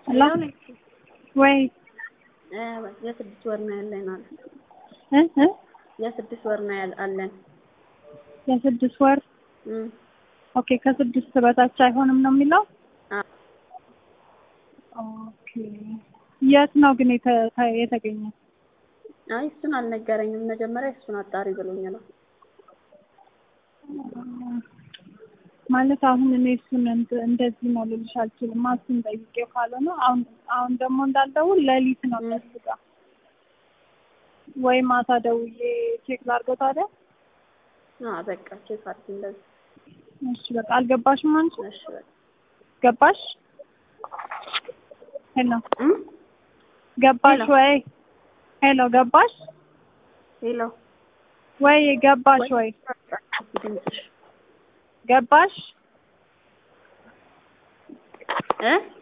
ሄሎ ወይ የስድስት ወር ነው ያለን አለ እ እ የስድስት ወር ነው ያል- አለን የስድስት ወር እም ኦኬ ከስድስት በታች አይሆንም ነው የሚለው አ ኦኬ የት ነው ግን የተ- ተ- የተገኘው አይ እሱን አልነገረኝም መጀመሪያ እሱን አጣሪ ብሎኝ ነው ማለት አሁን እኔ እሱን እንት- እንደዚህ ነው ልልሽ አልችልም እሱን ጠይቄው ካልሆነ አሁን አሁን ደግሞ እንዳልደውል ሌሊት ነው የሚያስጋ ወይ ማታ ደውዬ ቼክ ላድርገው ታዲያ አ በቃ ቼክ አድርጊ እንደዚህ እሺ በቃ አልገባሽም አንቺ እሺ በቃ ገባሽ ሄሎ እም ገባሽ ሄሎ። ወይ ሄሎ ገባሽ ሄሎ ወይ ገባሽ ወይ ድምፅሽ ገባሽ እ